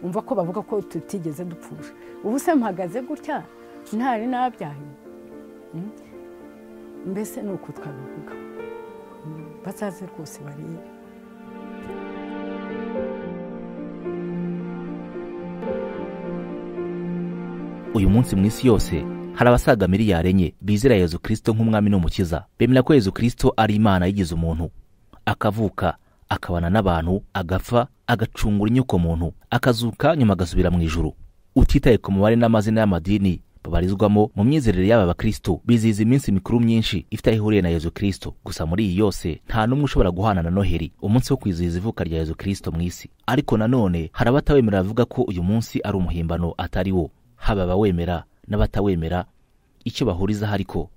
umva ko bavuga ko tutigeze dupfusha ubu se mpagaze gutya ntari nabyaye mbese ni uko twabivuga bazaze rwose barebe uyu munsi mu isi yose hari abasaga miliyari enye bizera yezu kirisito nk'umwami n'umukiza bemera ko yezu kirisito ari imana yigize umuntu akavuka akabana n'abantu agapfa agacungura inyoko muntu akazuka nyuma agasubira mu ijuru utitaye ku mubare n'amazina y'amadini babarizwamo mu myizerere y'aba bakristo bizihiza iminsi mikuru myinshi ifite aho ihuriye na yezu kirisito gusa muri iyi yose nta n'umwe ushobora guhana na noheri umunsi wo kwizihiza ivuka rya yezu kirisito mu isi ariko nanone hari abatawemera bavuga ko uyu munsi ari umuhimbano atari wo haba abawemera n'abatawemera icyo bahuriza ariko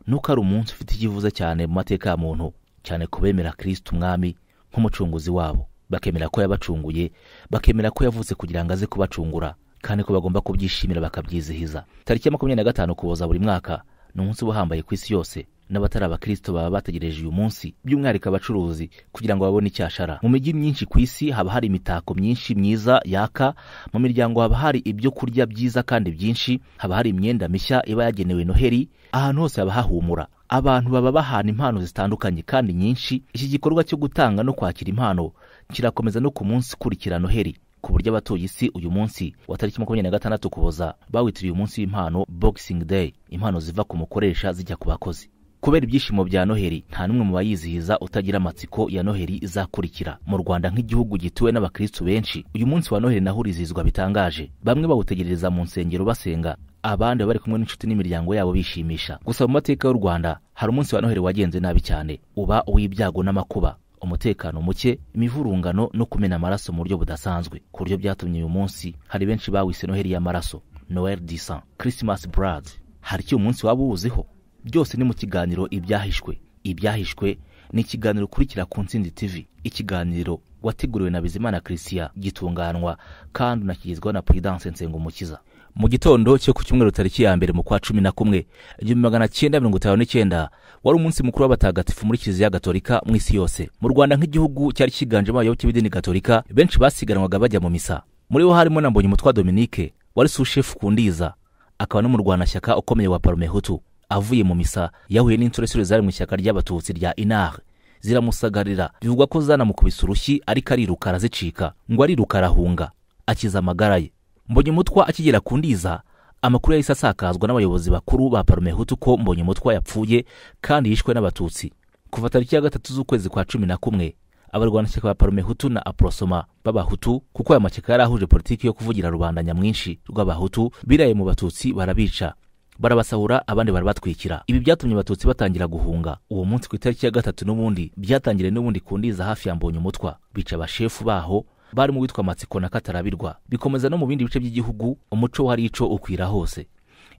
ni uko ari umunsi ufite icyivuze cyane mu mateka ya muntu cyane ku bemera kirisito umwami nk'umucunguzi wabo bakemera ko yabacunguye bakemera ko yavutse kugira ngo aze kubacungura kandi ko bagomba kubyishimira bakabyizihiza tariki ya makumyabiri na gatanu kuboza buri mwaka ni umunsi uba uhambaye ku isi yose n'abatari abakristo baba bategereje uyu munsi by'umwihariko abacuruzi kugira ngo babone icyashara mu mijyi myinshi ku isi haba hari imitako myinshi myiza yaka mu miryango haba hari ibyo kurya byiza kandi byinshi haba hari imyenda mishya iba yagenewe noheri ahantu hose haba hahumura abantu baba bahana impano zitandukanye kandi nyinshi iki gikorwa cyo gutanga no kwakira impano kirakomeza no ku munsi ukurikira noheri ku buryo abatuye isi uyu munsi wa tariki makumyabiri na gatandatu ukuboza bawitiriye umunsi w'impano boxing day impano ziva ku mukoresha zijya ku bakozi kubera ibyishimo bya noheri nta n'umwe mu bayizihiza utagira amatsiko ya noheri izakurikira mu rwanda nk'igihugu gituwe n'abakristu benshi uyu munsi wa noheri naho urizihizwa bitangaje bamwe bawutegerereza mu nsengero basenga abandi baba bari kumwe n'inshuti n'imiryango yabo bishimisha gusa mu mateka y'u rwanda hari umunsi wa noheri wagenze nabi cyane uba uw'ibyago n'amakuba umutekano muke imivurungano no kumena amaraso mu buryo budasanzwe ku buryo byatumye uyu munsi hari benshi bawise noheri y'amaraso noel disan christmas blood hari icyo umunsi waba uwuziho byose ni mu kiganiro ibyahishwe ibyahishwe ni ikiganiro ukurikira ku ntsinzi tv ikiganiro wateguriwe na bizimana christian gitunganwa kandi unakigezwaho na prudence nsengumukiza mu gitondo cyo ku cyumweru tariki ya mbere mu kwa cumi na kumwe igihumbi magana cyenda mirongo itanu n'icyenda wari umunsi mukuru w'abatagatifu muri kiliziya gatolika mu isi yose mu rwanda nk'igihugu cyari cyiganjemo abayoboke b'idini gatolika benshi basiganwaga bajya mu misa muri bo harimo na mbonyumutwa dominike wari sushefu kundiza akaba n'umurwanashyaka ukomeye wa parume hutu avuye mu misa yahuye n'insoresore zari mu ishyaka ry'abatutsi rya inare ziramusagarira bivugwa ko zanamukubise urushyi ariko ariruka arazicika ngo ariruka arahunga akiza amagara ye mbonyumutwa akigera ku ndiza amakuru yahise asakazwa n'abayobozi bakuru ba parumehutu ko mbonyumutwa yapfuye kandi yishwe n'abatutsi kuva tariki ya gatatu z'ukwezi kwa cumi na kumwe abarwanashyaka ba parumehutu na aprosoma b'abahutu kuko aya mashyaka yari ahuje politiki yo kuvugira rubanda nyamwinshi rw'abahutu biraye mu batutsi barabica barabasahura abandi barabatwikira ibi byatumye abatutsi batangira guhunga uwo munsi ku itariki ya gatatu n'ubundi byatangiriye n'ubundi ku ndiza hafi ya mbonyumutwa bica abashefu baho bari mu witwa matsiko na katarabirwa bikomeza no mu bindi bice by'igihugu umuco wari ico ukwira hose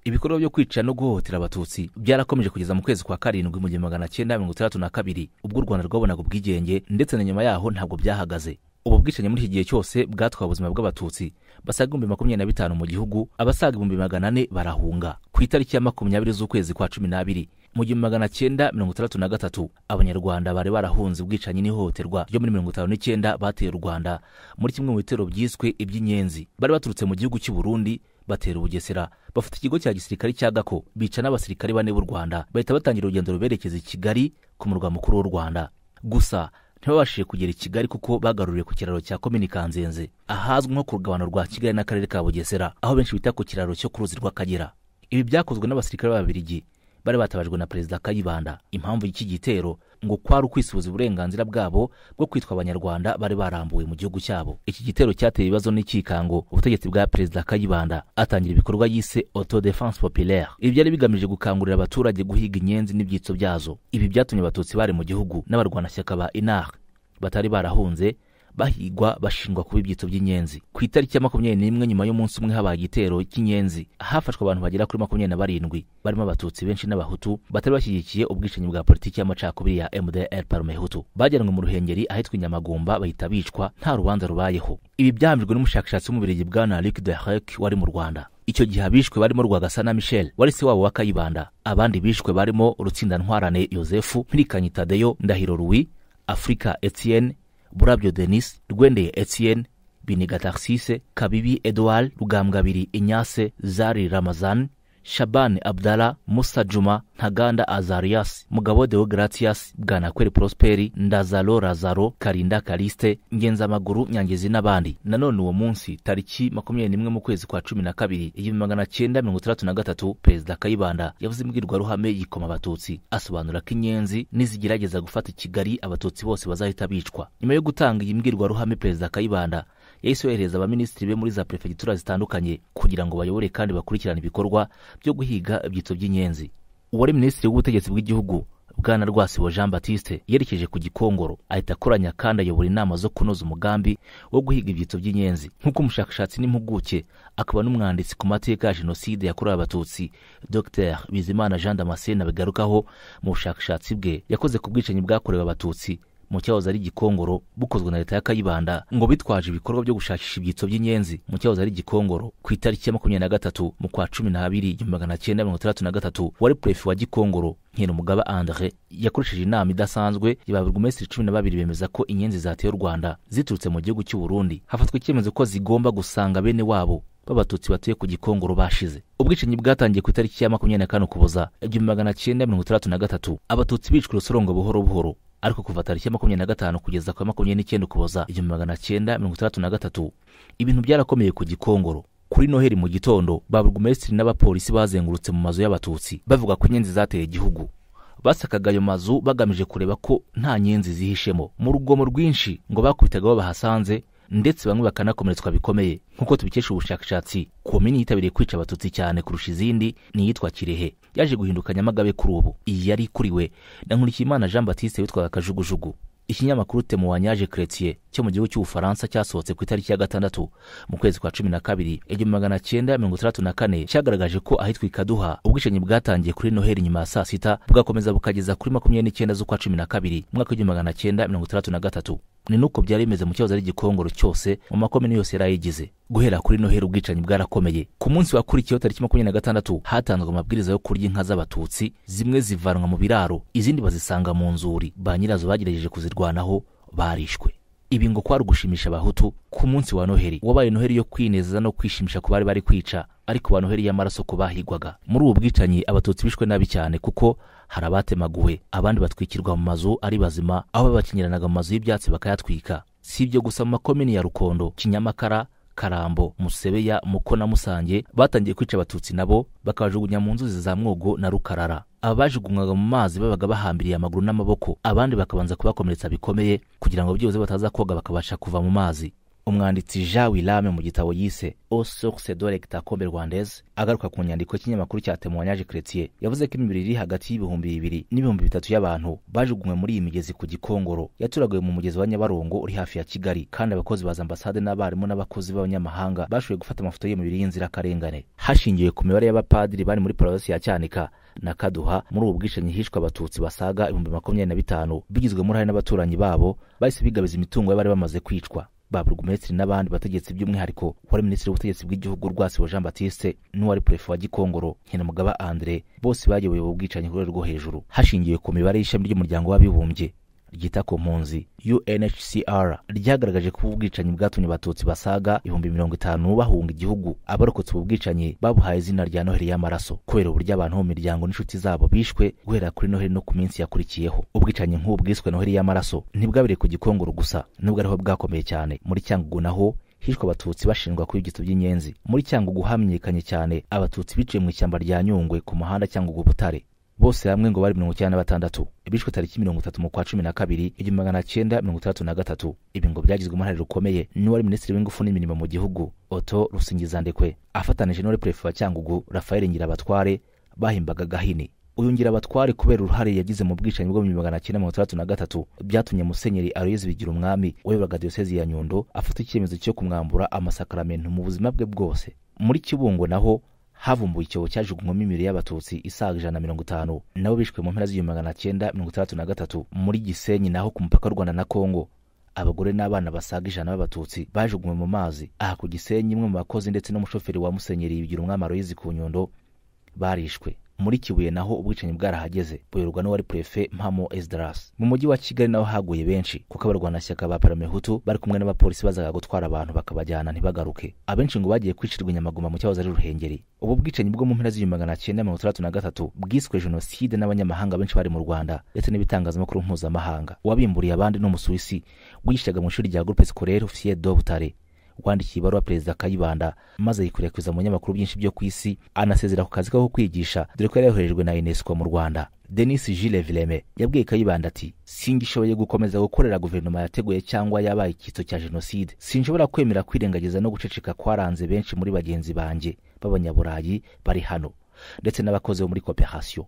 ibikorwa byo kwica no guhohotera abatutsi byarakomeje kugeza mu kwezi kwa karindwi mu gihumbi magana cyenda mirongo itandatu na kabiri ubwo u rwanda rwabonaga ubwigenge ndetse na nyuma yaho ntabwo byahagaze ubu bwicanyi muri iki gihe cyose bwatwaye ubuzima bw'abatutsi basaga ibihumbi makumyabiri na bitanu mu gihugu abasaga ibihumbi magana ane barahunga ku itariki ya makumyabiri z'ukwezi kwa cumi n'abiri mu gihumbi magana cyenda mirongo itandatu na gatatu abanyarwanda bari barahunze ubwicanyi n'ihohoterwa ryo muri mirongo itanu n'icyenda bateye u rwanda muri kimwe mu bitero byiswe iby'inyenzi bari baturutse mu gihugu cy'u burundi batera ubugesera bafata ikigo cya gisirikare cya gako bica n'abasirikare bane b'u rwanda bahita batangira urugendo ruberekeza i kigali ku murwa mukuru w'u rwanda gusa ntibabashije kugera i kigali kuko bagaruriwe ku kiraro cya komini kanzenze ahazwi nko ku rugabano rwa kigali n'akarere ka bugesera aho benshi bita ku kiraro cyo ku ruzi rw'akagera ibi byakozwe n'abasirikare b'ababirigi bari batabajwe na perezida kayibanda impamvu y'iki gitero ngo kwari ukwisubiza uburenganzira bwabo bwo kwitwa abanyarwanda bari barambuwe mu gihugu cyabo iki gitero cyateye ibibazo n'ikikango ubutegetsi bwa perezida kayibanda atangira ibikorwa yise autodefense populaire ibi byari bigamije gukangurira abaturage guhiga inyenzi n'ibyitso byazo ibi byatumye abatutsi bari mu gihugu n'abarwanashyaka ba inar batari barahunze bahigwa bashingwa kuba ibyitso by'inyenzi ku itariki ya makumyabiri n'imwe nyuma y'umunsi umwe habaye igitero cy'inyenzi hafashwe abantu bagera kuri makumyabiri na barindwi barimo abatutsi benshi n'abahutu batari bashyigikiye ubwicanyi bwa politiki y'amacakubiri ya mdr parumehutu bajyanwe mu ruhengeri ahitwa inyamagumba bahita bicwa nta rubanza rubayeho ibi byahamijwe n'umushakashatsi w'umubirigi bwana luc de hek wari mu rwanda icyo gihe abishwe barimo rwagasa na michel wari se wabo wa kayibanda abandi bishwe barimo rutsindantwarane yosefu mpirikanye tadeyo ndahiro ruwi afurika etienne burabyo denis rwendeye etienne biniga taxise kabibi edouard rugambwabiri inyase zari ramazan shabani abdala musa juma ntaganda azarias mugabo deo gratias bwanakweri prosperi ndazaro razaro karinda kaliste ngenzamaguru nyangezi n'abandi nanone uwo munsi tariki makumyabiri n'imwe mu kwezi kwa cumi na kabiri igihumbi magana cyenda mirongo itandatu na gatatu perezida kayibanda yavuze imbwirwaruhame yikoma abatutsi asobanura ko inyenzi nizigerageza gufata i kigali abatutsi bose bazahita bicwa nyuma yo gutanga iyi mbwirwaruhame perezida kayibanda yahise yohereza abaminisitiri be muri za perefegitura zitandukanye kugira ngo bayobore kandi bakurikirane ibikorwa byo guhiga ibyitso by'inyenzi uwari minisitiri w'ubutegetsi bw'igihugu bwana rwasibo jean batiste yerekeje ku gikongoro ahita akoranya kandi ayobora inama zo kunoza umugambi wo guhiga ibyitso by'inyenzi nk'uko umushakashatsi n'impuguke akaba n'umwanditsi ku mateka ya jenoside yakorewe abatutsi dr bizimana jean damascene abigarukaho mu bushakashatsi bwe yakoze ku bwicanyi bwakorewe abatutsi mu cyahoze ari igikongoro bukozwe na leta ya kayibanda ngo bitwaje ibikorwa byo gushakisha ibyitso by'inyenzi mu cyahoze ari igikongoro ku itariki ya makumyabiri na gatatu mu kwa cumi n'abiri igihumbi magana cyenda mirongo itandatu na gatatu wari purefe wa gikongoro nkenumugaba andre yakoresheje inama idasanzwe ibaburgumesitiri cumi na babiri bemeza ko inyenzi zateye u rwanda ziturutse mu gihugu cy'u burundi hafatwa icyemezo ko zigomba gusanga bene wabo b'abatutsi batuye ku gikongoro bashize ubwicanyi bwatangiye ku itariki ya makumyabiri na kane ukuboza igihumbi magana cyenda mirongo itandatu na gatatu abatutsi bicwa urusorongo buhoro buhoro ariko kuva tariki ya makumyabiri na gatanu kugeza ku ya makumyabiri n'icyenda ukuboza igihumbi magana cyenda mirongo itandatu na gatatu ibintu byarakomeye ku gikongoro kuri noheli mu gitondo baburugumesitiri n'abapolisi bazengurutse mu mazu y'abatutsi bavuga ko inyenzi zateye igihugu basakaga ayo mazu bagamije kureba ko nta nyenzi zihishemo mu rugomo rwinshi ngo bakubitaga aho bahasanze ndetse bamwe bakanakomeretswa bikomeye nk'uko tubikesha ubushakashatsi ku mini yitabiriye kwica abatutsi cyane kurusha izindi ni iyitwa kirehe yaje guhinduka nyamagabe kuri ubu iyi yari ikuriwe na nkurikiyimana jean batiste witwaga kajugujugu ikinyamakuru temo wanyaje kretiye cyo mu gihugu cy'ubufaransa cyasohotse ku itariki ya gatandatu mu kwezi kwa cumi na kabiri igihumbi magana cyenda mirongo itandatu na kane cyagaragaje ko ahitwa ikaduha ubwicanyi bwatangiye kuri noheli nyuma ya saa sita bugakomeza bukageza kuri makumyabiri n'icyenda z'ukwa cumi na kabiri umwaka w'igihumbi magana cyenda mirongo itandatu na gatatu ni nuko byari bimeze mu cyahoze ari igikongoro cyose mu makomini yose yari ayigize guhera kuri noheri ubwicanyi bwarakomeye ku munsi wakurikiyeho tariki makumyabiri na gatandatu hatanzwe amabwiriza yo kurya inka z'abatutsi zimwe zivanwa mu biraro izindi bazisanga mu nzuri ba nyirazo bagerageje kuzirwanaho barishwe ibi ngo kwari ugushimisha abahutu ku munsi wa noheri wabaye noheri yo kwinezeza no kwishimisha ku bari bari kwica ariko ba noheri y'amaraso ku bahigwaga muri ubu bwicanyi abatutsi bishwe nabi cyane kuko hari abatemaguwe abandi batwikirwa mu mazu ari bazima aho babakinyiranaga mu mazu y'ibyatsi bakayatwika si ibyo gusa mu makomini ya rukondo kinyamakara karambo musebeya muko na musange batangiye kwica abatutsi nabo bakabajugunya mu nzuzi za mwogo na rukarara abajugunywaga mu mazi babaga bahambiriye amaguru n'amaboko abandi bakabanza kubakomeretsa bikomeye kugira ngo byibuze bataza koga bakabasha kuva mu mazi umwanditsi jean wilame mu gitabo yise au source de lectacombe rwandaise agaruka ku nyandiko y'ikinyamakuru cya temoignage chrétien yavuze ko imibiri iri hagati y'ibihumbi bibiri n'ibihumbi bitatu y'abantu bajugunywe muri iyi migezi ku gikongoro yaturaguye mu mugezi wa nyabarongo uri hafi ya kigali kandi abakozi ba ambasade n'abarimu n'abakozi b'abanyamahanga bashoboye gufata amafoto y'iyo mibiri y'inzirakarengane hashingiwe ku mibare y'abapadiri bari muri paruwasi ya cyanika na kaduha muri ubu bwicanyi hishwe abatutsi basaga ibihumbi makumyabiri na bitanu bigizwemo uruhare n'abaturanyi babo bahise bigabiza imitungo y'abari bamaze kwicwa baburugumesitiri n'abandi bategetsi by'umwihariko wari minisitiri w'ubutegetsi bw'igihugu rwasibo jean batiste n'uwari purefe wa gikongoro nkenamugaba andre bose bayoboye ubu bwicanyi ku rwego rwo hejuru hashingiwe ku mibare y'ishami ry'umuryango w'abibumbye ryita ku mpunzi unhcr ryagaragaje ko ubu bwicanyi bwatumye abatutsi basaga ibihumbi mirongo itanu bahunga igihugu abarokotse ubu bwicanyi babuhaye izina rya noheli y'amaraso kubera uburyo abantu mu miryango n'inshuti zabo bishwe guhera kuri noheli no ku minsi yakurikiyeho ubwicanyi nk'ubu bwiswe noheli y'amaraso ntibwabereye ku gikongoro gusa nubwo ariho bwakomeye cyane muri cyangugu naho hishwe abatutsi bashinjwa kuba ibyitso by'inyenzi muri cyangugu hamenyekanye cyane abatutsi biciye mu ishyamba rya nyungwe ku muhanda cyangugu butare bose hamwe ngo bari mirongo icyenda na batandatu bishwe tariki mirongo itatu mu kwa cumi na kabiri igihumbi magana cyenda mirongo itandatu na gatatu ibi ngo byagizwe uruhare rukomeye n'uwari minisitiri w'ingufu n'imirimo mu gihugu oto rusingizandekwe afatanije n'uwari perefe wa cyangugu rafael ngirabatware bahimbaga gahini uyu ngirabatware kubera uruhare yagize mu bwicanyi bwo mu bihumbi magana cyenda mirongo itandatu na gatatu byatumye musenyeri aloyizi bigira umwami wayoboraga diyosezi ya nyundo afata icyemezo cyo kumwambura amasakaramentu mu buzima bwe bwose muri kibungo naho havumbuwe icyobo cyajugunywamo imibiri y'abatutsi isaga ijana na mirongo itanu nabo bishwe mu mpera z'igihumbi magana cyenda mirongo itandatu na gatatu muri gisenyi naho ku mupaka w'u rwanda na kongo abagore n'abana basaga ijana b'abatutsi bajugunywe mu mazi aha ku gisenyi imwe mu bakozi ndetse n'umushoferi wa musenyeri bigira umwami aloyizi ku nyundo barishwe muri kibuye naho ubwicanyi bwarahageze buyoborwa n'uwari purefe mpamo esdarasi mu mujyi wa kigali naho haguye benshi kuko abarwanashyaka ba paramehutu bari kumwe n'abapolisi bazaga gutwara abantu bakabajyana ntibagaruke abenshi ngo bagiye kwicirwa inyamagoma mu cyahoze ari ruhengeri ubu bwicanyi bwo mu mpera z'ibihumbi magana cyenda mirongo itandatu na gatatu bwiswe jenoside n'abanyamahanga benshi bari mu rwanda ndetse n'ibitangazamakuru mpuzamahanga uwabimburiye abandi ni umusuwisi wigishaga mu ishuri rya groupe scolaire officier de butare wandikiye ibaruwa perezida kayibanda maze yikwirakwiza mu binyamakuru byinshi byo ku isi anasezera ku kazi ko kwigisha dore ko yari yoherejwe na unesco mu rwanda denis gilles vileme yabwiye kayibanda ati singishoboye gukomeza gukorera guverinoma yateguye cyangwa yabaye icyitso cya jenoside sinshobora kwemera kwirengagiza no guceceka kwaranze benshi muri bagenzi banjye b'abanyaburayi bari hano ndetse n'abakozi bo muri koperasiyo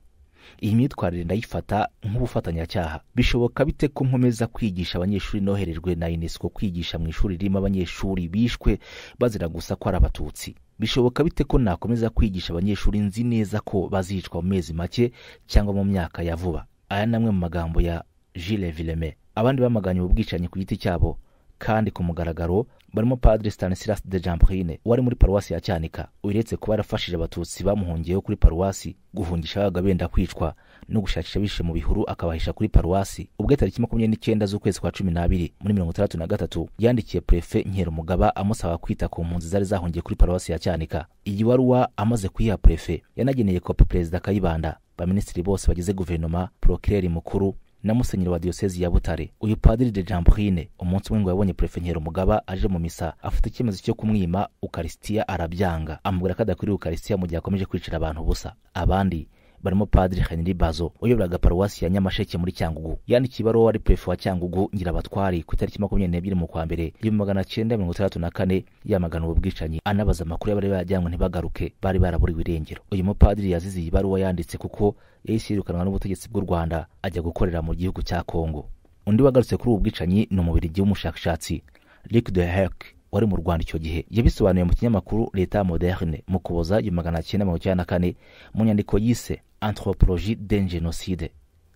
iyi myitwarire ndayifata nk'ubufatanyacyaha bishoboka bite ko nkomeza kwigisha abanyeshuri noherejwe na unesco kwigisha mu ishuri ririmo abanyeshuri bishwe bazira gusa ko ari abatutsi bishoboka bite ko nakomeza kwigisha abanyeshuri nzi neza ko bazicwa mu mezi make cyangwa mu myaka ya vuba aya ni amwe mu magambo ya gilles vileme abandi bamaganye ubu bwicanyi ku giti cyabo kandi ku mugaragaro barimo padiri stanislas de jamprine wari muri paruwasi ya cyanika uretse kuba yarafashije abatutsi bamuhungiyeho kuri paruwasi guhungisha abaga benda kwicwa no gushakisha bishe mu bihuru akabahisha kuri paruwasi ubwo tariki makumyabiri n'icyenda z'ukwezi kwa cumi n'abiri muri mirongo itandatu na gatatu yandikiye purefe nkerumugaba amusaba kwita ku mpunzi zari zahungiye kuri paruwasi ya cyanika iyi baruwa amaze kuyiha purefe yanageneye kopi perezida kayibanda baminisitiri bose bagize guverinoma porokireri mukuru na musenyeri wa diyosezi ya butare uyu padiri de jambrine umunsi umwe ngo yabonye purefe nkerumugaba aje mu misa afata icyemezo cyo kumwima ukarisitiya arabyanga amubwira ko adakwiriye ukarisitiya mu gihe akomeje kwicira abantu ubusa abandi barimo padiri henry bazo uyoboraga paruwasi ya nyamasheke muri cyangugu yandikiye ibaruwa wari purefe wa cyangugu ngirabatwari ku itariki makumyabiri n'ebyiri mu kwa mbere igihumbi magana cyenda mirongo itandatu na kane yamagana ubu bwicanyi anabaza amakuru y'abari barajyanywe ntibagaruke bari baraburiwe irengero uyu mupadiri yazize iyi baruwa yanditse kuko yahise yirukanwa n'ubutegetsi bw'u rwanda ajya gukorera mu gihugu cya kongo undi wagarutse kuri ubu bwicanyi ni umubirigi w'umushakashatsi rik de herk wari mu rwanda icyo gihe yabisobanuye mu kinyamakuru leta moderne mu kuboza igihumbi magana cyenda mirongo icyenda na kane mu nyandiko yise anthropologie d'un génocide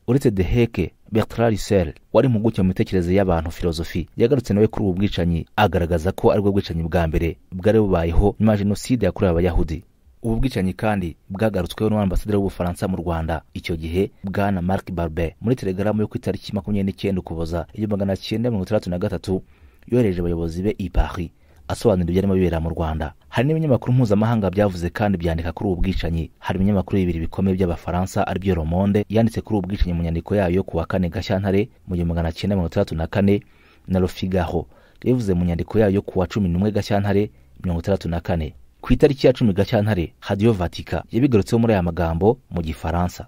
uretse de heke bertrand russell wari impuguke mu mitekerereze y'abantu filozofi yagarutse nawe kuri ubu bwicanyi agaragaza ko aribwo bwicanyi bwa mbere bwari bubayeho nyuma ya jenoside yakorewe abayahudi ubu bwicanyi kandi bwagarutsweho n'ambasaderi w'ubufaransa mu rwanda icyo gihe bwana mark barbe muri telegaramu yo ku itariki makumyabiri n'icyenda ukuboza igihumbi magana cyenda mirongo itandatu na gatatu yohereje abayobozi be i paris asobanura ibyarimo bibera mu rwanda hari n'ibinyamakuru mpuzamahanga byavuze kandi byandika kuri ubu bwicanyi hari ibinyamakuru bibiri bikomeye by'abafaransa ari byo romonde yanditse kuri ubu bwicanyi mu nyandiko yayo ku wa kane gashyantare mu gihumbi magana cyenda mirongo itandatu na kane na rofigaho yabivuze mu nyandiko yayo ku wa cumi n'umwe gashyantare mirongo itandatu na kane ku itariki ya cumi gashyantare hadiyo vatika yabigarutseho muri aya magambo mu gifaransa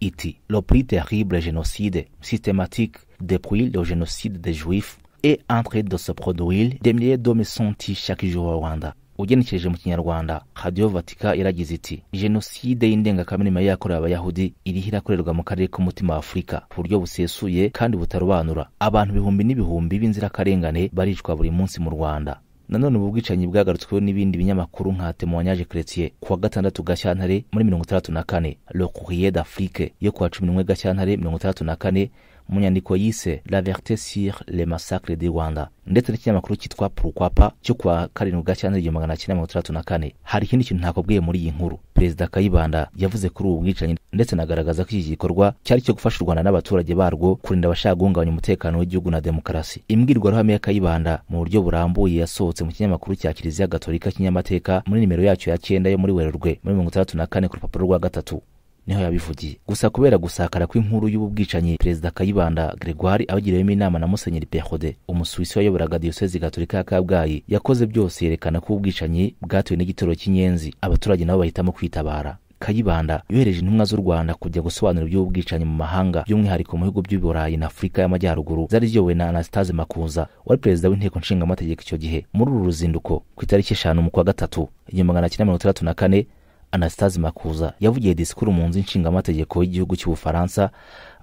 iti le plus terrible génocide systématique depuis le génocide des juifs et entre de se produire des milliers d'hommes sont tués chaque jour au Rwanda ugenekereje mu kinyarwanda radiyo vatika yaragize iti jenoside y'indengakamere yari yakorewe abayahudi iriho irakorerwa mu karere k'umutima wa afurika ku buryo busesuye kandi butarobanura abantu ibihumbi n'ibihumbi b'inzirakarengane baricwa buri munsi mu rwanda nanone ubu bwicanyi bwagarutsweho n'ibindi binyamakuru nka temoignage chrétien ku wa gatandatu gashyantare muri mirongo itandatu na kane le courrier d'afrique yo ku wa cumi n'umwe gashyantare mirongo itandatu na kane mu nyandiko yise la vérité sur le massacre du rwanda ndetse n'ikinyamakuru cyitwa purukwapa cyo kuwa karindwi gashyantare igihumbi magana cyenda mirongo itandatu na kane hari ikindi kintu ntakubwiye muri iyi nkuru perezida kayibanda yavuze kuri ubu bwicanyi ndetse anagaragaza ko iki gikorwa cyari icyo gufasha u rwanda n'abaturage barwo kurinda abashaka guhungabanya umutekano w'igihugu na demokarasi imbwirwaruhame ya kayibanda mu buryo burambuye yasohotse mu kinyamakuru cya kiliziya gatolika kinyamateka muri nimero yacyo ya cyenda yo muri werurwe muri mirongo itandatu na kane ku rupapuro rwa gatatu niho yabivugiye gusa kubera gusakara kw'inkuru y'ubu bwicanyi perezida kayibanda gregoire abagiriwemo inama na musenyeri perode umusuwisi wayoboraga diyosezi gatolika ya kabgayi yakoze byose yerekana ko ubwicanyi bwatewe n'igitero cy'inyenzi abaturage nabo bahitamo kwitabara kayibanda yohereje intumwa z'u rwanda kujya gusobanura iby'ubu bwicanyi mu mahanga by'umwihariko mu bihugu by'i burayi na afurika y'amajyaruguru zari ziyobowe na anastase makuza wari perezida w'inteko nshingamategeko icyo gihe muri uru ruzinduko ku itariki eshanu mu kwa gatatu igihumbi magana cyenda mirongo itandatu na kane anastase makuza yavugiye disikuru mu nzu nshingamategeko y'igihugu cy'ubufaransa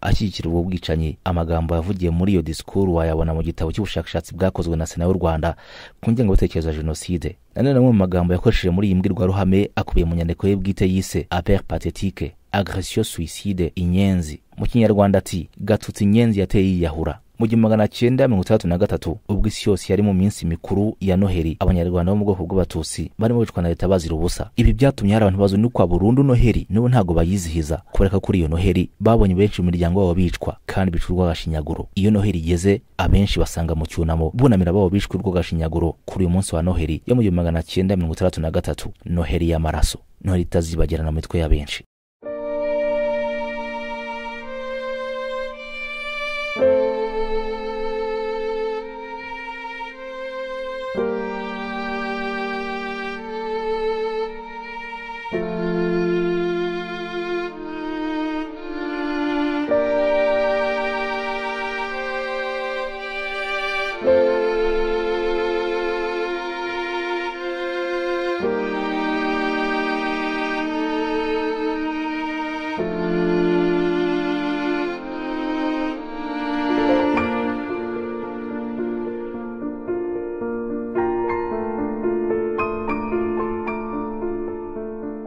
ashyigikira ubwo bwicanyi amagambo yavugiye muri iyo disikuru wayabona mu gitabo cy'ubushakashatsi bwakozwe na sena y'u rwanda ku ngengabitekerezo ya jenoside nanone amwe mu magambo yakoresheje muri iyi mbwirwaruhame akubiye mu nyandiko ye bwite yise aper patetike agresiyo suicide inyenzi mu kinyarwanda ati gatutsi inyenzi yateye yiyahura mu gihumbi magana cyenda mirongo itandatu na gatatu ubwo isi yose yari mu minsi mikuru ya noheli abanyarwanda bo mu bwoko bw'abatutsi barimo bicwa na leta bazira ubusa ibi byatumye hari abantu bazunikwa burundu noheli n'ubu ntabwo bayizihiza kubera ko kuri iyo noheli babonye benshi mu miryango yabo bicwa kandi bicwa urw'agashinyaguro iyo noheli igeze abenshi basanga mu cyunamo bunamira babo bicwa urw'agashinyaguro kuri uyu munsi wa noheli yo mu gihumbi magana cyenda mirongo itandatu na gatatu noheli y'amaraso noheli itazibagirana mu mitwe ya benshi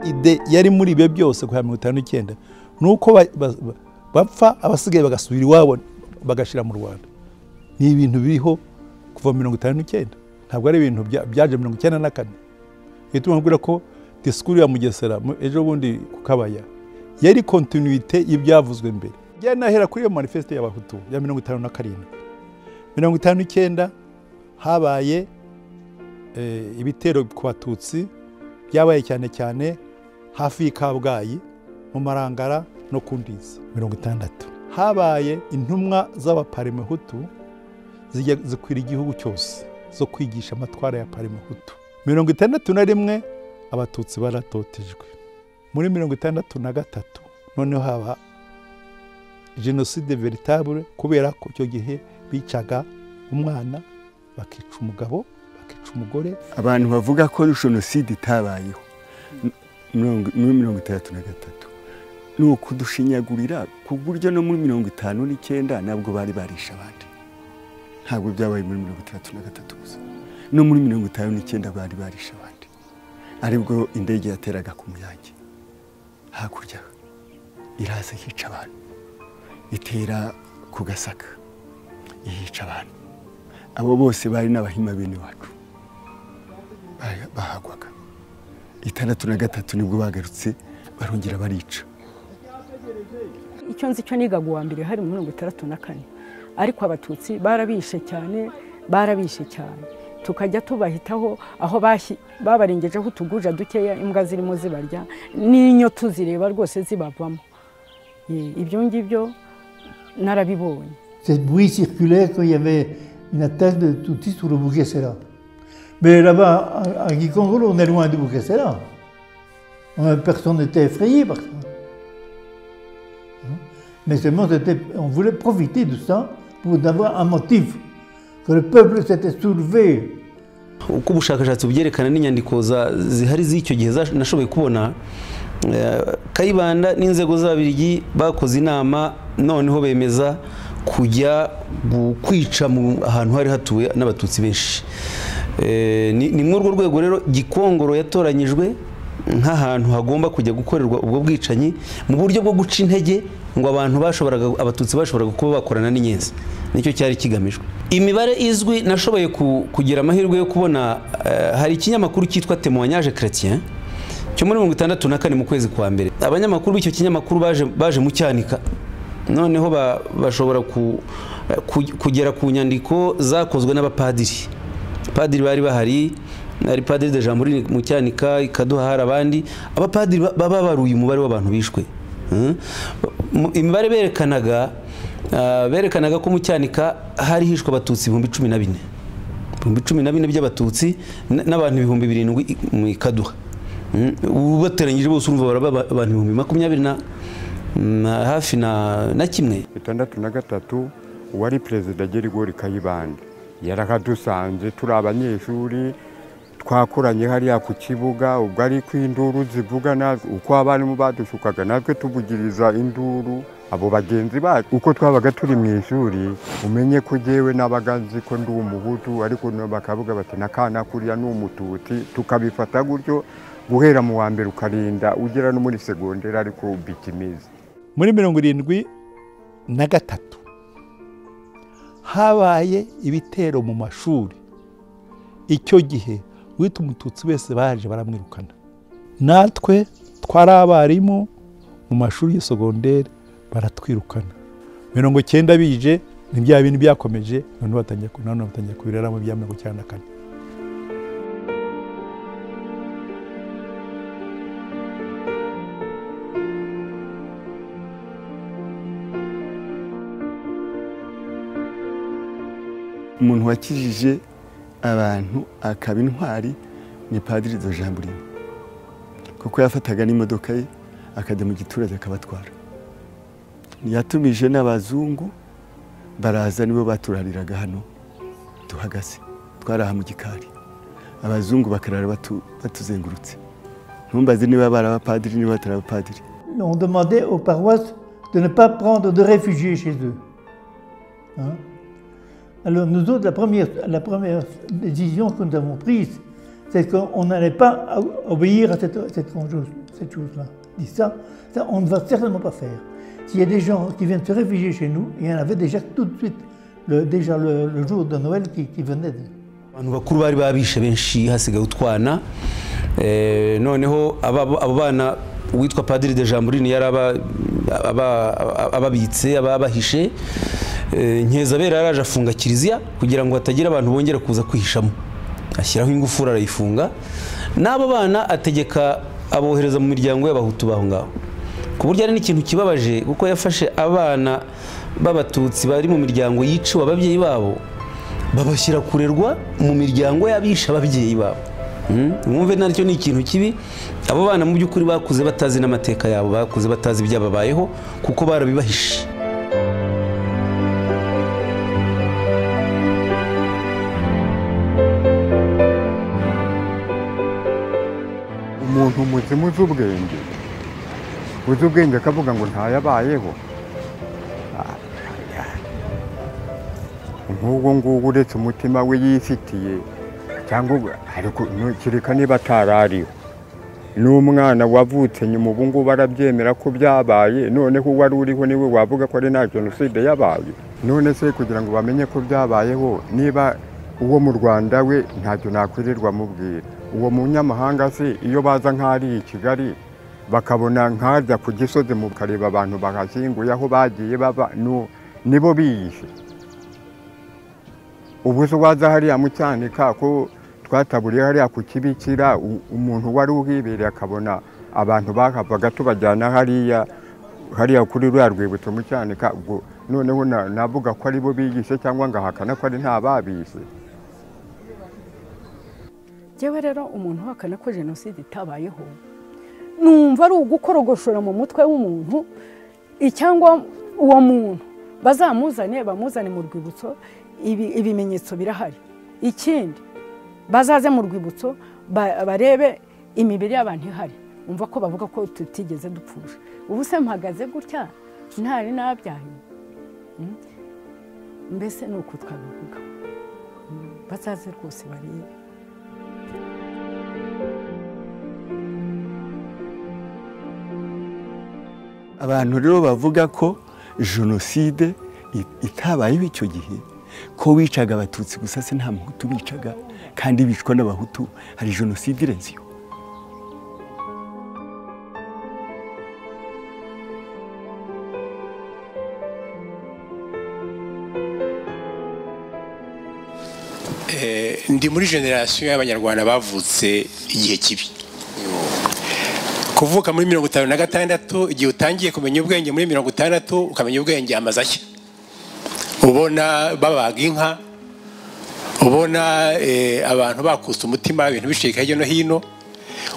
ide yari muri ibyo byose kuva mirongo itanu n'icyenda ni uko ba- ba- ba- bapfa abasigaye bagasubira iwabo bagashyira mu rwanda ni ibintu biriho kuva mirongo itanu n'icyenda ntabwo ari ibintu bya- byaje mirongo icyenda na kane uhita umubwira ko disikuru ya mugesera mu- ejo bundi ku kabaya yari kontinuite y'ibyavuzwe mbere byari nahera kuri iyo manifeste y'abahutu ya mirongo itanu na karindwi mirongo itanu n'icyenda habaye eh, ibitero ku batutsi byabaye cyane cyane hafi y'i Kabgayi mu Marangara no ku Ndiza mirongo itandatu habaye intumwa z'abaparemehutu zijya zikwira igihugu cyose zo kwigisha amatwara ya paremehutu mirongo itandatu na rimwe abatutsi baratotejwe muri mirongo itandatu na gatatu noneho haba jenoside veritable kubera ko icyo gihe bicaga umwana bakica umugabo bakica umugore abantu bavuga ko jenoside itabayeho mirongo- muri mirongo itandatu na gatatu ni ukudushinyagurira ku buryo no muri mirongo itanu n'icyenda nabwo bari barisha abandi ntabwo byabaye muri mirongo itandatu na gatatu gusa no muri mirongo itanu n'icyenda bari barisha abandi aribwo indege yateraga ku muyange hakurya iraza yica abantu itera ku gasaka yica abantu abo bose bari n'abahima bene wacu baya- bahagwaga itandatu na gatatu nibwo bagarutse barongera barica icyo nzi cyo nigaga uwa mbere hari mirongo itandatu na kane ariko abatutsi barabishe cyane barabishe cyane tukajya tubahitaho aho bashi- babarengejeho utuguja dukeya imbwa zirimo zibarya n'inyo tuzireba rwose zibavamo Eh, ibyo ngibyo narabibonye Cette bruit circulait quand il y avait une attaque de Tutsis sur le Bouquet-Sela. Mais là-bas, à- à Gikongolo, on est loin du Bouquet-Sela. Personne n'était effrayé par ça. Hein. Mais seulement, c'était- on voulait profiter de ça pour avoir un motif. Que le peuple s'était soulevé uko ubushakashatsi bubyerekana n'inyandiko za- zihari z'icyo gihe za- nashoboye kubona eh, kayibanda n'inzego z'ababirigi bakoze inama noneho bemeza kujya gu- kwica mu ahantu hari hatuwe n'abatutsi benshi Eh, ni ni muri urwo rwego rero gikongoro yatoranyijwe nk'ahantu hagomba kujya gukorerwa ubwo bwicanyi mu buryo bwo guca intege ngo abantu bashoboraga abatutsi bashoboraga kuba bakorana n'inyenzi nicyo cyari kigamijwe imibare izwi nashoboye ku- kugira amahirwe yo kubona eh, hari ikinyamakuru cyitwa temoignage chrétien cyo muri mirongo itandatu na kane mu kwezi kwa mbere abanyamakuru b'icyo kinyamakuru baje baje mu cyanika noneho ba- bashobora ku- eh, ku- kugera ku nyandiko zakozwe n'abapadiri padiri bari bahari hari padiri de jean muri mucyanika ikaduha hari abandi abapadiri ba- baba baruye umubare w'abantu bishwe Mm. Mu- imibare berekanaga ah, berekanaga ko mucyanika hari hishwe abatutsi ibihumbi cumi na bine ibihumbi cumi na bine by'abatutsi n- n'abantu ibihumbi birindwi i- mu ikaduha Mm. Ubu bateranyije bose urumva baraba ba- abantu ibihumbi makumyabiri na na- hafi na na kimwe itandatu na gatatu uwari perezida gerigori kayibanda yarakadusanze turi abanyeshuri twakoranye hariya ku kibuga ubwo ari ko induru zivuga natwe uko abarimu badushukaga natwe tuvugiriza induru abo bagenzi bacu uko twabaga turi mu ishuri umenye ko jyewe nabaga nzi ko ndi umuhutu ariko no bakavuga bati nakana kuriya ni umututsi tukabifata gutyo guhera mu wa mbere ukarinda ugera no muri segonderi ariko ubikimiza muri mirongo irindwi na gatatu habaye ibitero mu mashuri icyo gihe wita umututsi wese baje baramwirukana natwe twari abarimu mu mashuri ya sogonderi baratwirukana mirongo icyenda bije ni bya bintu byakomeje none batangiye ku- none batangiye kubiraramo bya mirongo icyenda na kane umuntu wakijije abantu akaba intwari ni padiri do jamburine kuko yafataga n'imodoka ye akajya mu giturage akabatwara yatumije n'abazungu baraza nibo baturariraga hano duhagaze twaraha mu gikari abazungu bakarara batu- batuzengurutse ntumbaze niba bari abapadiri niba batari abapadiri On demandait aux paroisses de ne pas prendre de réfugiés chez eux. Hein? Alors nous autres, la première, la première décision que nous avons prise, c'est qu'on n'allait pas o- obéir à cette, cette chose- cette chose-là. Dit ça, ça, on ne va certainement pas faire. S'il y a des gens qui viennent se réfugier chez nous, il y en avait déjà tout de suite, le- déjà le, le jour de Noël qui, qui venait. de- abantu bakuru bari babishe benshi hasigaye utwana Eh, noneho aba- abo bana uwitwa padiri de jamburine yari aba- aba- ababitse ababahishe Eh, nkeza yaraje afunga kiliziya kugira ngo hatagira abantu bongera kuza kwihishamo ashyiraho ingufuri arayifunga n'abo bana ategeka abohereza mu miryango y'abahutu baho ngaho ku buryo ari n'ikintu kibabaje kuko yafashe abana b'abatutsi bari mu miryango yiciwe ababyeyi babo babashyira kurerwa mu miryango y'abisha ababyeyi babo Mm? mwumve nacyo ni ikintu kibi abo bana mu by'ukuri bakuze batazi n'amateka yabo bakuze batazi ibyababayeho kuko barabibahishe umuntu muzima uzi ubwenge uzi ubwenge akavuga ngo ntayabayeho Ah, ah. nk'ubwo ngubu uretse umutima we yifitiye cyangwa ubu- ariko ntukireka niba atarariho n'umwana wavutse nyuma ubu ngubu arabyemera ko byabaye noneho uwari uriho niwe wavuga ko ari nta jenoside yabaye none se kugira ngo bamenye ko byabayeho niba uwo mu rwanda we ntacyo nakwirirwa amubwira uwo munyamahanga se iyo baza nk'ari i kigali bakabona nkaza ku gisozi mu kareba abantu bahashyinguye aho bagiye baba nu- nibo biyishe ubu se waza hariya mu cyanika ko twataburiye hariya ku kibikira u- umuntu wari uhibereye akabona abantu bahavaga tubajyana hariya hariya kuri ruriya rwibutso mu cyanika ubwo noneho na- navuga ko aribo bigishe cyangwa ngahakana ko ari nta babishe Njyewe rero umuntu uhakana ko jenoside itabayeho numva ari ugukorogoshora mu mutwe w'umuntu i- cyangwa uwo muntu bazamuzane bamuzane mu rwibutso ibi- ibimenyetso birahari ikindi bazaze mu rwibutso ba- barebe imibiri y'abantu ihari umva ko bavuga ko tutigeze dupfusha ubu se mpagaze gutya ntari nabyaye Mm? mbese ni uku twabivuga Mm, bazaze rwose barebe abantu rero bavuga ko jenoside i- itabayeho icyo gihe ko wicaga abatutsi gusa se nta muhutu bicaga kandi bicwa n'abahutu hari jenoside irenze iyo Eh, ndi muri generasiyo y'abanyarwanda bavutse igihe kibi kuvuka muri mirongo itanu na gatandatu igihe utangiye kumenya ubwenge muri mirongo itandatu ukamenya ubwenge amaze ashya ubona babaga inka ubona eh, abantu bakutse umutima ibintu bicika hirya no hino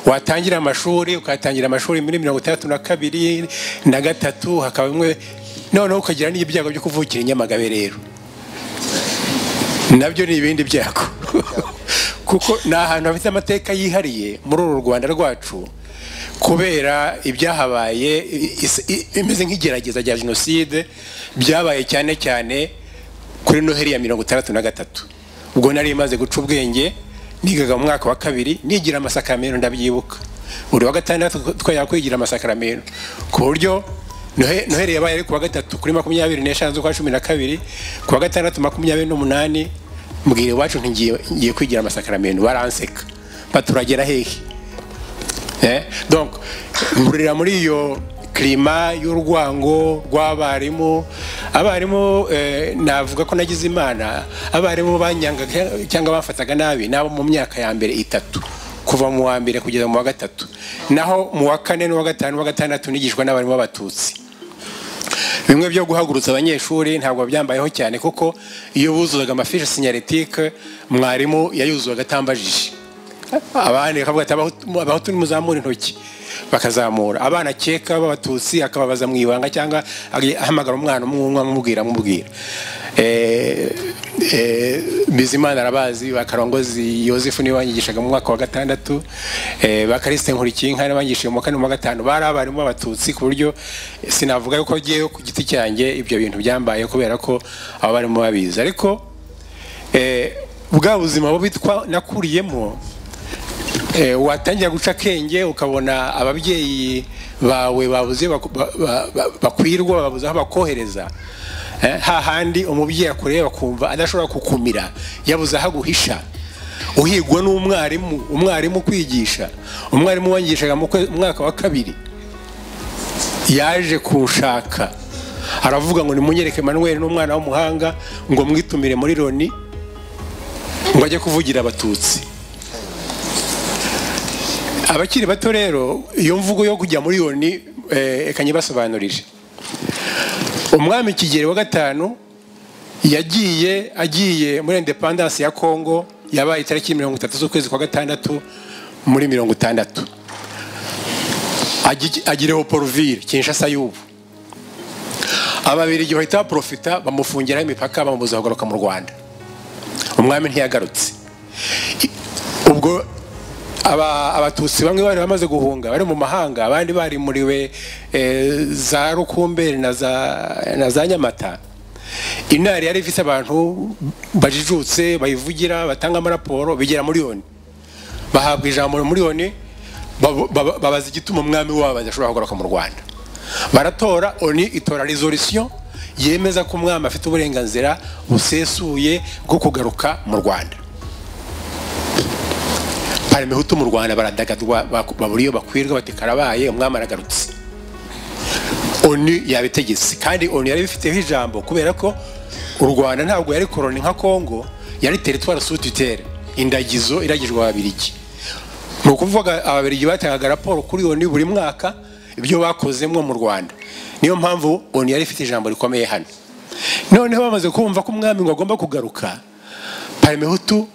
watangira amashuri ukatangira amashuri muri mirongo itandatu na kabiri na gatatu hakaba bimwe noneho ukagira n'ibyago byo kuvukira i nyamagabe rero nabyo ni ibindi byago kuko ni ahantu hafite amateka yihariye muri uru rwanda rwacu kubera ibyahabaye i- is- i- imeze nk'igerageza rya jenoside byabaye cyane cyane kuri noheri ya mirongo itandatu na gatatu ubwo nari maze guca ubwenge nigaga mu mwaka wa kabiri nigira amasakaramentu ndabyibuka buri wa gatandatu twajya kwigira amasakaramentu ku buryo noheli yabaye ari kuwa gatatu kuri makumyabiri n'eshanu z'ukwa cumi na kabiri kuwa gatandatu makumyabiri n'umunani mbwira iwacu ntigiye ngiye kwigira amasakaramentu baranseka baturagera hehe Eh, donc mburira muri iyo klima y'urwango rw'abarimu abarimu eh, navuga ko nagize imana abarimu banyangaga cyangwa bafataga nabi nabo mu myaka ya mbere itatu kuva mu wa mbere kugeza mu wa gatatu naho mu wa kane n'uwa gatanu n'uwa gatandatu nigishwa n'abarimu b'abatutsi bimwe byo guhagurutsa abanyeshuri ntabwo babyambayeho cyane kuko iyo buzuzaga amafishi sinyaritike mwarimu yayuzuzaga atambajije abandi bakavuga ati abahutu nimuzamura intoki bakazamura abana akeka b'abatutsi akababaza mu ibanga cyangwa ahamagara umwana umwumwe amubwira amubwira bizimana arabazi bakarongozi yosefu niwe wanyigishaga mu mwaka wa gatandatu bakarisite nkurikinka niwe wangishije mu kane mu gatanu bari abarimu b'abatutsi ku buryo sinavuga yuko ngewe ku giti cyanjye ibyo bintu byambaye kubera ko abo barimo babizi ariko bwa buzima bubi nakuriyemo watangira guca akenge ukabona ababyeyi bawe babuze bakwirwa babuze aho bakohereza hahandi umubyeyi akureba akumva adashobora kukumira yabuze aho aguhisha uhigwa n'umwarimu umwarimu kwigisha umwarimu wangishaga mu mwaka wa kabiri yaje kuwushaka aravuga ngo nimunyereke manuel n'umwana w'umuhanga ngo mwitumire muri loni ngo ajye kuvugira abatutsi abakiri bato rero iyo mvugo yo kujya muri yoni ekanye basobanurije umwami kigeri wa gatanu yagiye agiye muri indepandansi ya kongo yabaye itariki mirongo itatu z'ukwezi kwa gatandatu muri mirongo itandatu agireho poruvire kinshasa y'ubu ababiri igihe bahita baporofita bamufungiraho imipaka bamubuza kugaruka mu rwanda umwami ntiyagarutse ubwo abatutsi bamwe bari bamaze guhunga bari mu mahanga abandi bari muriwe za rukumberi na za nyamata intare yari ifite abantu bajijutse bayivugira batanga amaraporo bigera miliyoni bahabwa ijambo miliyoni babaza igituma umwami wabo adashobora kugaruka mu rwanda baratora oni itora resolisiyo yemeza ko umwami afite uburenganzira busesuye bwo kugaruka mu rwanda hari imihutu mu rwanda baradagadwa babura iyo bakwirwa bati karabaye umwami aragarutse onu yabitegetse kandi onu yari bifiteho ijambo kubera ko u rwanda ntabwo yari koroni nka kongo yari teritwari sutitere indagizo iragijwe ababirigi ni ukuvuga ababirigi batangaga raporo kuri onu buri mwaka ibyo bakozemo mu rwanda niyo mpamvu onu yari ifite ijambo rikomeye hano noneho bamaze kumva ko umwami ngo agomba kugaruka hari imihutu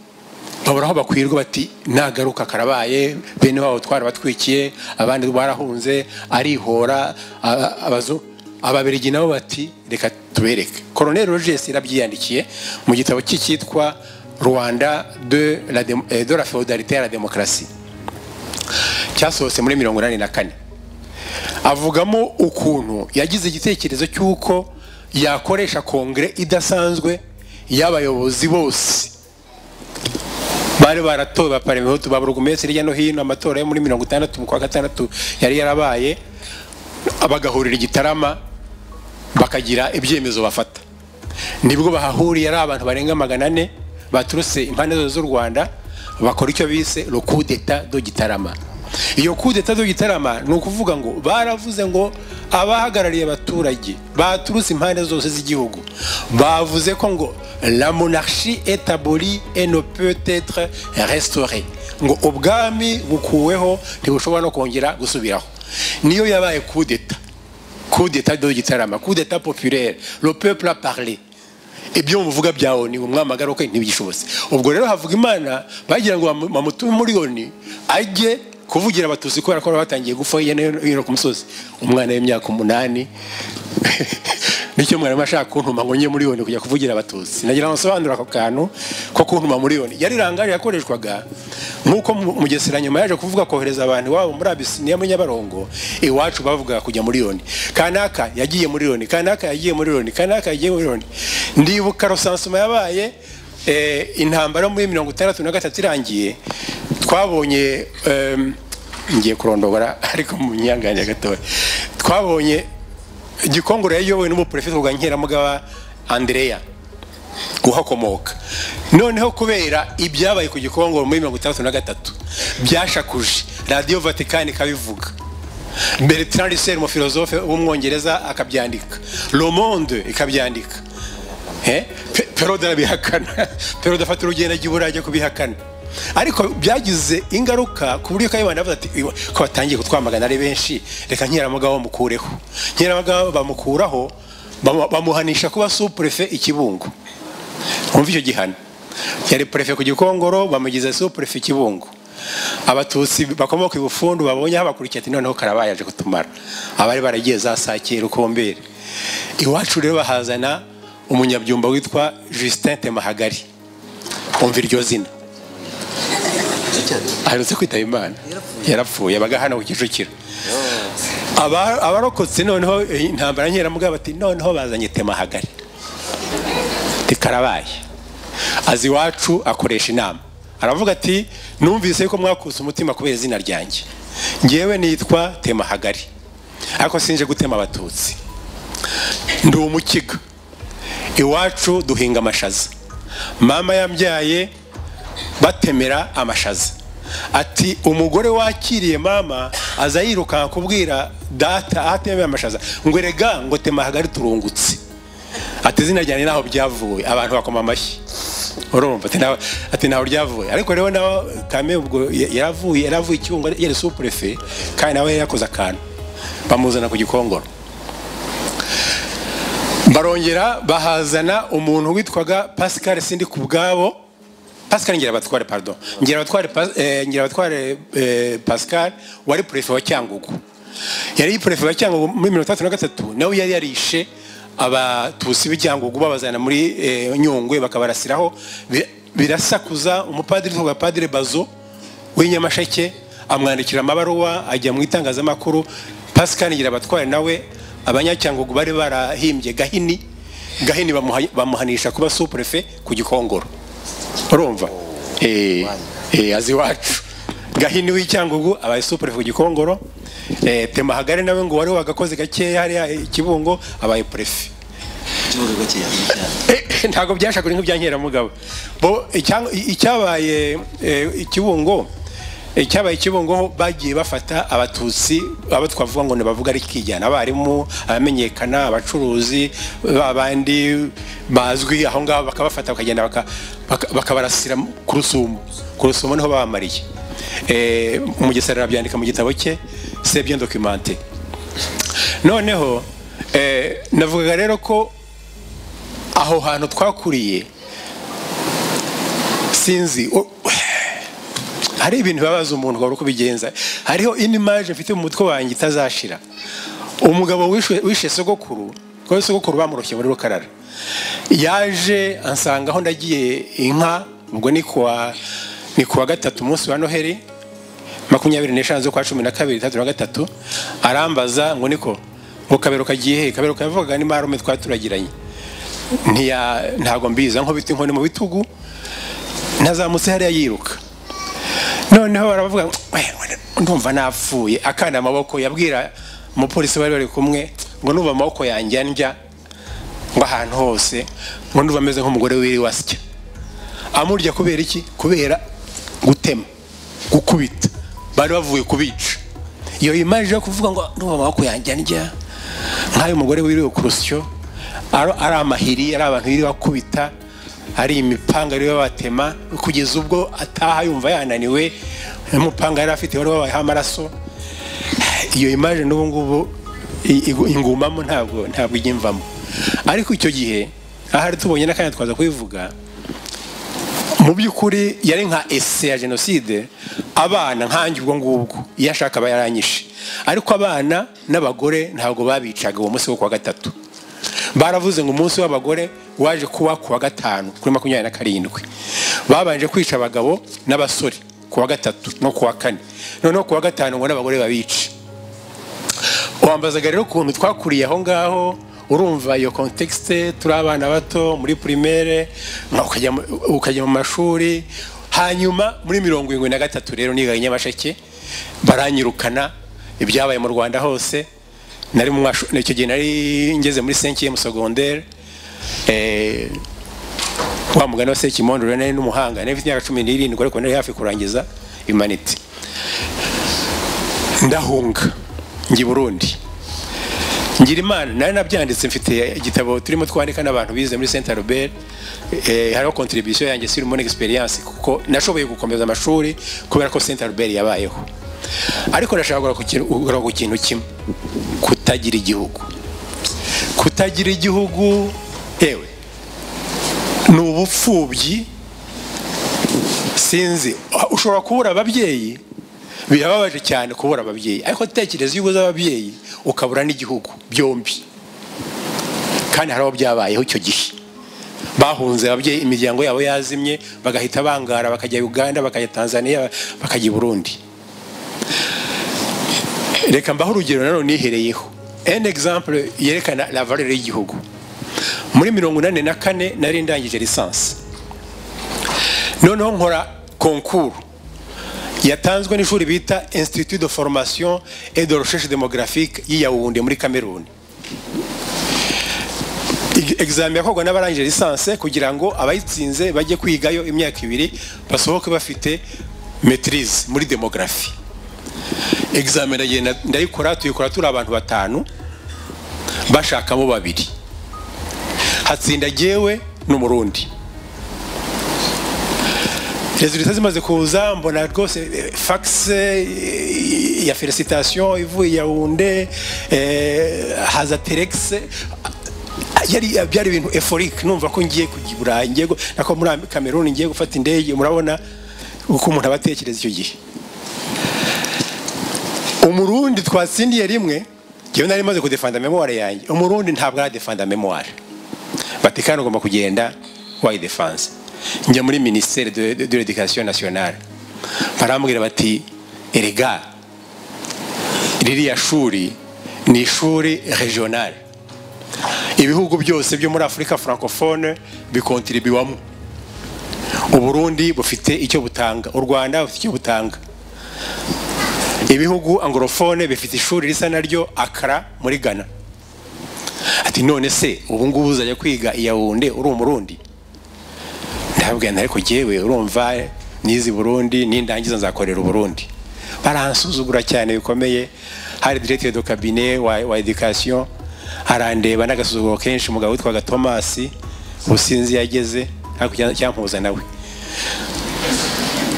babura aho bakwirwa bati nagaruka karabaye bene wabo twarabatwikiye abandi barahunze arihora ababirigi nabo bati reka tubereke koroneri rogesi yarabyiyandikiye mu gitabo cye cyitwa rwanda de la feudalité ya la demokarasi cyasohotse muri mirongo inani na kane avugamo ukuntu yagize igitekerezo cy'uko yakoresha kongere idasanzwe y'abayobozi bose bari baratowe baparemihutu ba buri minsi hirya no hino amatora yo muri mirongo itandatu mu kwa gatandatu yari yarabaye bagahurira igitarama bakagira ibyemezo bafata nibwo bahahuriye ari abantu barenga magana ane baturutse impande zose z'u rwanda bakora icyo bise rukudeta do gitarama iyo kudeta do gitarama ni ukuvuga ngo baravuze ngo abahagarariye abaturage baturutse impande zose z'igihugu bavuze ko ngo la monarchie établie et ne peut être restaurée ngo ubwami bukuweho ntibushobora no kongera gusubiraho niyo yabaye kudeta kudeta do gitarama kudeta populaire le peuple a parlé ibyo muvuga byawe ni umwami agaruka ntibigishobotse ubwo rero havuga imana bagira ngo bamutume muri yoni ajye kuvugira abatutsi kubera ko batangiye gupfa hirya no hino ku musozi umwana w'imyaka umunani nicyo mwarimu ashaka kuntuma ngo njye muri yoni kujya kuvugira abatutsi nagira ngo nsobanure ako kantu ko kuntuma muri yoni yari rangari yakoreshwaga nk'uko mugesera nyuma yaje kuvuga kohereza abantu iwabo muri abisiniya muri nyabarongo iwacu bavuga kujya muri yoni kanaka yagiye muri yoni kanaka yagiye muri yoni kanaka yagiye muri yoni ndibuka rosansuma yabaye intambara muri mirongo itandatu na gatatu irangiye twabonye ngiye kurondora ariko mu myanya gatoya twabonye gikongoro yayobowe n'umuperefite wa nkeramugaba andereya uhakomoka noneho kubera ibyabaye ku gikongoro muri mirongo itandatu na gatatu byashakuje radiyo vatikani ikabivuga bertrand russell umufilozofe w'umwongereza akabyandika romonde ikabyandika peroda arabihakana peroda afata urugendo ajya iburayi ajya kubihakana ariko byagize ingaruka ku buryo kayibanda avuga ati ko batangiye kutwamagana ari benshi reka nkeramugabo bamukureho nkeramugabo bamukuraho bamuhanisha kuba supurefe ikibungo wumva icyo gihano yari purefe ku gikongoro bamugize supurefe ikibungo abatutsi bakomoka ibufundu babonye habakurikiye ati noneho karabaye aje kutumara abari baragiye za sakira ukombere iwacu rero bahazana umunyabyumba witwa Justin Temahagari umva iryo zina aherutse kwitaba imana yarapfuye abaga hano ku kicukiro abarokotse noneho intambara nkeramugabo bati noneho bazanye temahagari rikarabaye azi iwacu akoresha inama aravuga ati numvise yuko mwakutse umutima kubera izina ryanjye ngewe nitwa temahagari ariko sinje gutema abatutsi ndi umukiga iwacu duhinga amashaza mama yambyaye batemera amashaza ati umugore wakiriye mama aza yirukanka kubwira data ahatemera amashaza ngo erega ngo temahagari turungutse ati izina ryanjye ntaho byavuye abantu bakoma amashyi urumva ati ntaho ryavuye ariko rero nawe kame ubwo yaravuye yaravuye icyungo yari supurefe kandi nawe yari yakoze akantu bamuzana ku gikongoro barongera bahazana umuntu witwaga pascal sindi ku bwabo pascal ngirabatware pardon ngirabatware ngirabatware pascal wari purefe wa cyangugu yari purefe wa cyangugu muri mirongo itandatu na gatatu nawe yari yarishe abatusi b'icyangugu babazana muri nyungwe bakabarasiraho birasakuza umupadiri witwa padire bazo w'inyamasheke amwandikira amabaruwa ajya mu itangazamakuru pascal ngirabatware nawe abanyacyangugu bari barahimbye gahini gahini bamuhanisha kuba supurefe ku gikongoro urumva azi iwacu gahini w'icyangugu abaye supurefe ku gikongoro temahagari nawe ngo wari wagakoze gakeya hariya ikibungo abaye purefe ntabwo byashakura nk'ibya nkeramugabo icyabaye ikibungo icyabaye kibungo bagiye bafata abatutsi abo twavuga ngo ntibavuga ari kikijyana abarimu abamenyekana abacuruzi babandi bazwi aho ngaho bakabafata bakagenda bakabarasira ku rusumo ku rusumo niho babamariye umugesera arabyandika mu gitabo cye sebye dokimante noneho navugaga rero ko aho hantu twakuriye sinzi hari ibintu bibabaza umuntu wari kubigenza hariho indi maje mfite mu mutwe wanjye itazashira umugabo wishe sogokuru kuko sogokuru bamuroshye muri rukarara yaje ansanga aho ndagiye inka ubwo ni kuwa ni kuwa gatatu umunsi wa noheli makumyabiri n'eshanu z'ukwa cumi na kabiri itandatu na gatatu arambaza ngo niko ngo kabero kagiye he kabero kavugaga ni marume twari turagiranye ntabwo mbizi nkubita inkoni mu bitugu ntazamutse hariya yiruka noneho baravuga ndumva napfuye akana amaboko yabwira umupolisi bari bari kumwe ngo nuba amaboko yanjye ndya ngo ahantu hose ngo nuba ameze nk'umugore wiriwe asya amurya kubera iki kubera gutema gukubita bari bavuye kubica iyo imaje yo kuvuga ngo nuba amaboko yanjye ndya nk'ayo umugore wiriwe ku rusyo ari amahiri ari abantu biriwe akubita hari imipanga ariyo batema kugeza ubwo ataha yumva yananiwe n'umupanga yari afite wari wabayeho amaraso iyo imaje n'ubu ngubu ingumamo ntabwo ntabwo ijya imvamo ariko icyo gihe ahari tubonye n'akanya twaza kubivuga mu by'ukuri yari nka ese ya jenoside abana nkange ubwo ngubwo iyo ashaka aba yaranyishe ariko abana n'abagore ntabwo babicaga uwo munsi wo kuwa gatatu baravuze ngo umunsi w'abagore waje kuba kuwa gatanu kuri makumyabiri na karindwi babanje kwica abagabo n'abasore kuwa gatatu no kuwa kane noneho kuwa gatanu ngo n'abagore babice wambazaga rero ukuntu twakuriye aho ngaho urumva iyo kontekisite turi abana bato muri pirimere ukajya mu mashuri hanyuma muri mirongo irindwi na gatatu rero niga nyamasheke baranyirukana ibyabaye mu rwanda hose nari mu mwashu- icyo gihe nari ngeze muri senkiye mu sogondere eh, wa mugani wa sekimondoro nari n'umuhanga nari mfite imyaka cumi n'irindwi ariko nari hafi kurangiza imaniti ndahunga njya i burundi ngira imana nari nabyanditse mfite igitabo turimo twandika n'abantu bize muri saint albert eh, hariho contribution yanjye sur mon experience kuko nashoboye gukomeza amashuri kubera ko saint albert yabayeho ariko ndashaka kugaruka ku kintu- kugaruka ku kintu kimwe kutagira igihugu kutagira igihugu ewe ni ubupfubyi sinzi ushobora kubura ababyeyi birababaje cyane kubura ababyeyi ariko tekereza iyo ubuze ababyeyi ukabura n'igihugu byombi kandi hari abo byabayeho icyo gihe bahunze ababyeyi imiryango yabo yazimye bagahita bangara bakajya uganda bakajya tanzania bakajya i burundi reka mbaho urugero nanone nihereyeho en exemple yerekana la valeur y'igihugu muri mirongo inani na kane nari ndangije lisansi noneho nkora konkuru yatanzwe n'ishuri bita institut de formation et de recherche démographique y'iyawunde muri kameruni examen yakorwa n'abarangije lisanse kugira ngo abayitsinze bajye kwigayo imyaka ibiri basohoke bafite maitrise muri demografi examen ndagenda ndayikora tuyikora turi abantu batanu bashakamo babiri hatsinda jyewe n'umurundi resultat zimaze kuza mbona rwose eh, fax eh, ya felicitation ivuye yawunde haza telex yari byari ibintu eforique numva ko ngiye kujya i burayi ngiye gu- nako muri Am- kameruni ngiye gufata indege murabona uko umuntu aba atekereza icyo gihe umurundi twatsindiye rimwe njyewe nari maze kudefanda memoire yanjye umurundi ntabwo aradefanda memoire vatikani ugomba kugenda wayidefanse njya muri minisiteri de de- de l'education nationale barambwira bati erega ririya shuri ni ishuri regionale ibihugu byose byo muri afurika francophone bikontribiwamo uburundi bufite icyo butanga u rwanda bufite icyo butanga ibihugu angorofone bifite ishuri risa naryo akara muri ghana ati none se ubu ngubu uzajya kwiga i yawunde uri umurundi ndababwira nti ariko jyewe urumva nizi burundi nindangiza nzakorera uburundi baransuzugura cyane bikomeye hari directeur de cabinet wa, wa education arandeba n'agasuzuguro kenshi umugabo witwaga thomas ubusinzi yageze hakurya cyampuza nawe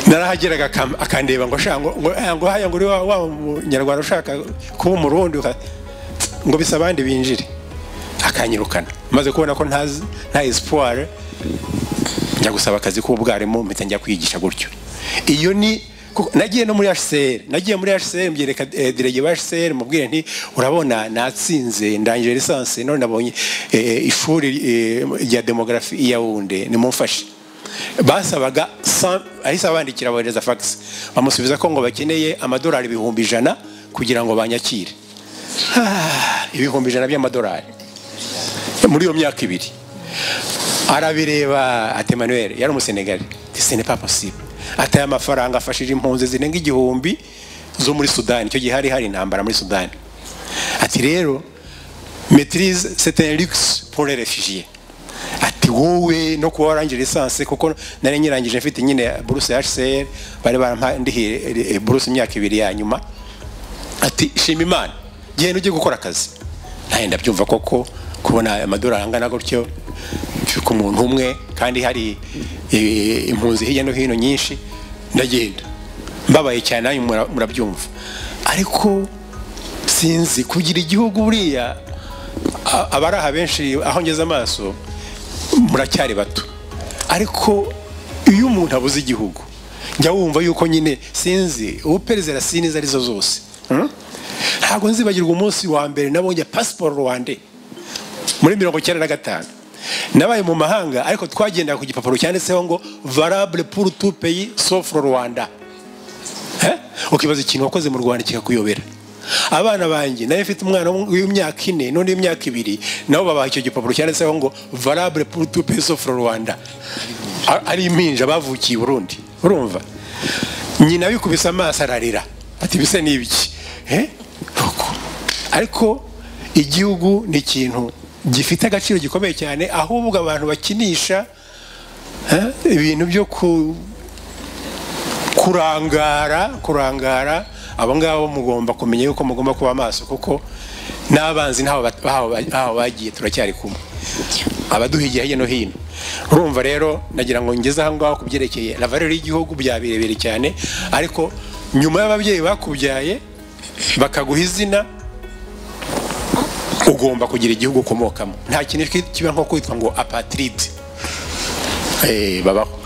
narahageraga akam- akandeba ngo shaka ngo ngo- eh, ngo haya ngo uri wa wa munyarwanda ushaka kuba umurundi uka- ngo bisa abandi binjire akanyirukana maze kubona ko ntazi- nta espoir njya gusaba akazi k'ubwarimu mpita njya kwigisha gutyo iyo ni kuko- nagiye no muri HCR nagiye muri HCR mbyereka eh, direge wa HCR mubwire nti urabona natsinze ndangije lisansi none nabonye eh, ishuri eh, rya demografi i Yaounde nimumfashe basabaga cent- ahise abandikira abohereza fax bamusubiza ko ngo bakeneye amadolari ibihumbi ijana kugira ngo banyakire Ah, ibihumbi ijana by'amadolari muri iyo myaka ibiri arabireba ati Emmanuel yari umusenegali ce n'est pas possible ataye amafaranga afashije impunzi zirenga igihumbi zo muri sudani icyo gihe hari hari intambara muri sudani ati rero maitrise c'est un luxe pour les réfugiés ati wowe no kuba warangije lisansi kuko nari nyirangije mfite nyine buruse ya hcr bari barampandihiye buruse imyaka ibiri ya nyuma ati shima imana genda ujye gukora akazi nawe ndabyumva koko kubona amadolari angana gutyo ku muntu umwe kandi hari eh, impunzi hirya no hino nyinshi ndagenda mbabaye cyane nanyu mura- murabyumva ariko sinzi kugira igihugu buriya a- abari aha benshi aho ngeze amaso muracyari bato ariko iyo umuntu abuze igihugu njya wumva yuko nyine sinzi ubu perezida sinizi arizo zose Hmm? ntabwo nzibagirwa umunsi wa mbere nabonye pasiporo rwande muri mirongo icyenda na gatanu nabaye mu mahanga ariko twagendaga ku gipapuro cyanditseho ngo varable pour tout pays sauf le rwanda Eh? ukibaza ikintu wakoze mu rwanda kikakuyobera abana banjye nayo mfite umwana w'imyaka ine n'undi w'imyaka ibiri nabo babaha icyo gipapuro cyanditseho ngo varable pour tout pays sauf le rwanda A- ari impinja bavukiye i burundi urumva nyina bikubise amaso ararira ati bise ni ibiki Eh? Uko. ariko igihugu ni ikintu gifite agaciro gikomeye cyane ahubwo abantu bakinisha eh, ibintu byo ku- kurangara kurangara abo ngabo mugomba kumenya yuko mugomba kuba maso kuko n'abanzi ntaho bat- bahawe ba- bahawe bagiye turacyari kumwe abaduhigiye hirya no hino urumva rero nagira ngo ngeze aho ngaho ku byerekeye lavarero y'igihugu bya birebire cyane ariko nyuma y'ababyeyi bakubyaye bakaguha izina ugomba kugira igihugu ukomokamo nta kintu kiba nko kwitwa ngo apatiride babaho